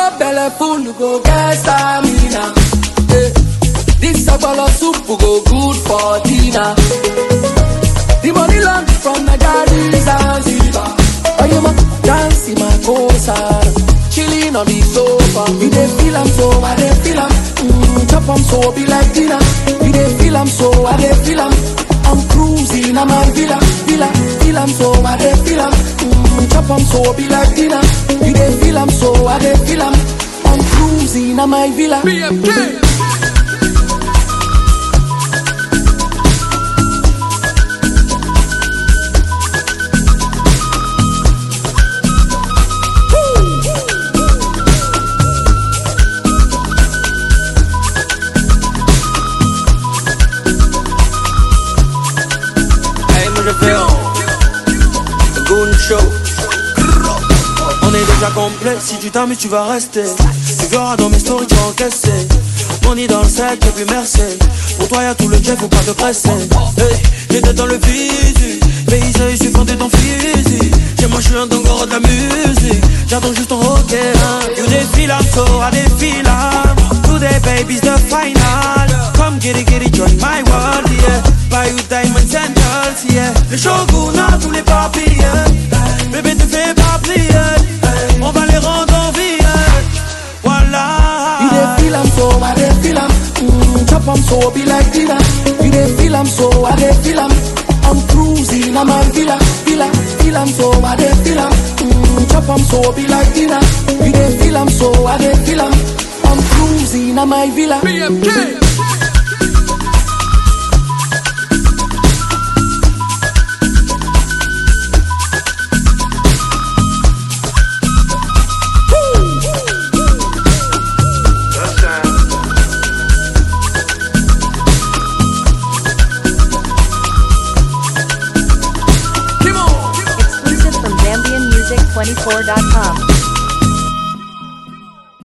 chop belle full, you go get stamina. Eh, This sagbolo soup go good for dinner. The money land from Nigeria, Zanzibar. Oh, you ma dance in my coastal. Chilling on the sofa. You dey feel am so, I dey feel am. Mm, chop am so, be like dinner. You dey feel am so, I dey feel am. I'm cruising, I'm my villa, villa. Feel am so, I dey feel am. Mm, chop am so, be like dinner. You dey feel am so, I dey feel am. I'm cruising, I'm my villa. BFK. Hey, moi je fais un Goon Show. On est déjà complet, si tu t'amuses tu vas rester Tu verras dans mes stories tu vas encaisser Money dans le sac et puis merci Pour toi y'a tout le jet, faut pas te presser hey, J'étais dans le physique Paysage, je suis fondé dans physique Chez moi je suis un dongoro de la musique J'attends juste ton hockey hein. You défile I'm so I défile I'm Today baby's the final Come get it, get it, join my world yeah Buy you diamonds and girls yeah Le shogun a tous les papiers Bébé te fais pas plier On va les rendre en vie Voilà You dey feel am so, I dey feel am. Mm, chop am so, be like dinner. You dey feel am so, I dey feel am. I'm cruising, I'm a villa, villa. Feel am so, I dey feel am. Mm, chop am so, be like dinner. You dey feel am so, I dey feel am. I'm cruising, I'm my villa. BFK. Exclusive from ZambianMusic24.com.